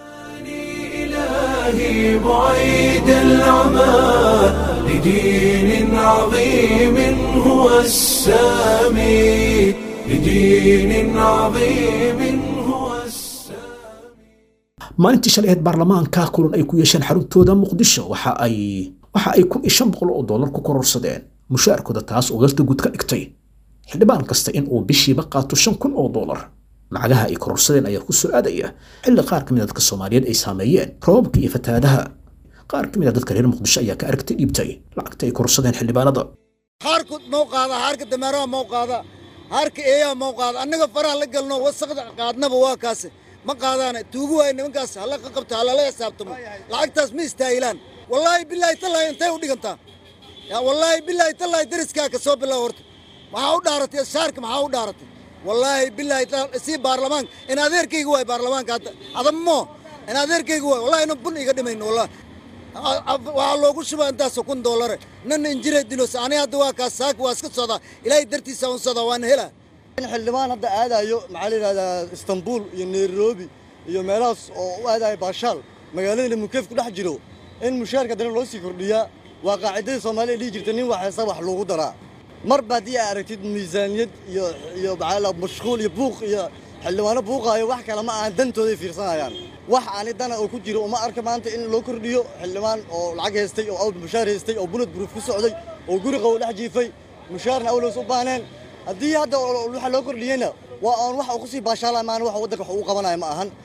إلهي بعيد العمى لدين عظيم هو السامي لدين عظيم هو maalintii shalay ahayd baarlamaanka kulan ay ku yeesheen xaruntooda muqdisho waxa ay waxa ay kun iyo shan boqol oo dollar ku kororsadeen mushaarkooda taas oo dalta guud ka dhigtay xildhibaan kasta in uu bishiiba qaato shan kun oo dollar lacagaha ay kororsadeen ayaa ku soo aadaya xilli qaar ka mid a dadka soomaaliyeed ay saameeyeen roobabka iyo fatahaadaha qaar ka mid a dadka reer muqdisho ayaa ka aragtay dhiibtay lacagta ay kororsadeen xildhibaanada haarku mau qaada haarka dameeraha mau qaada haarka eeyaha mau qaada annaga faraha la galno wasaqda qaadnaba waa kaase ma qaadaana tuugu waay nimankaas hala ka qabto halala xisaabtamo lacagtaas ma istaahilaan wallaahi bilaahi tallaahi intay u dhigantaa yaa wallaahi bilaahi tallaahi deriskaa ka soo bilow horta maxaa u dhaaratay shaarka maxaa u dhaaratay wallaahi bilaahi sii baarlamaanka in adeerkayga waay baarlamaanka hadda adamo in adeerkayga waay wallahi ina bun iga dhimayno wallahi waxaa loogu shubaa intaasoo kun doolare nana injire dilos ani hadda waa kaas saaka waa iska socdaa ilaahay dartiisa un socdaa waana helaa in xildhibaan hadda aadayo maxaa la yidhahdaa istanbul iyo nairobi iyo meelahaas oo u aadayo baashaal magaalada mukeef ku dhex jiro in mushaarka dana loo sii kordhiyaa waa qaacidadii soomaaliya dhihi jirta nin waxaysa wax loogu daraa marba haddii aa aragtid miisaaniyad iyo iyo maxaa mashquul iyo buuq iyo xildhibaano buuqaayo wax kale ma ahan dantooday fiirsanayaan wax ani dana oo ku jiro uma arka maanta in loo kordhiyo xildhibaan oo lacag haystay oo awd mushaar haystay oo bulad buruuf ku socday oo guri qabow dhex jiifay mushaarna awlows u baaneen haddii hadda waxa loo kordhiyeyna waa aan wax uu kusii baashaalaya maana wax waddanka wax uu qabanaya ma ahan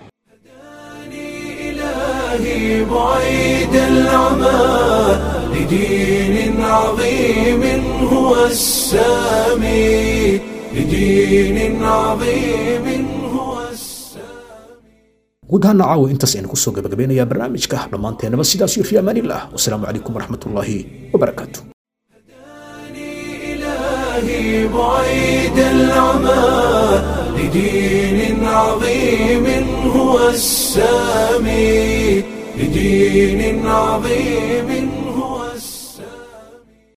إلهي بعيد العمى لدين عظيم هو السامي لدين عظيم هو guud ahaan caawa intaas aynu kusoo gabagabeynayaa barnaamijka dhammaanteenaba sidaas iyo fi amaanillah wasalaamu calaykum waraxmatullaahi wabarakaatu إلهي بعيد العمى لدين عظيم هو السامي لدين عظيم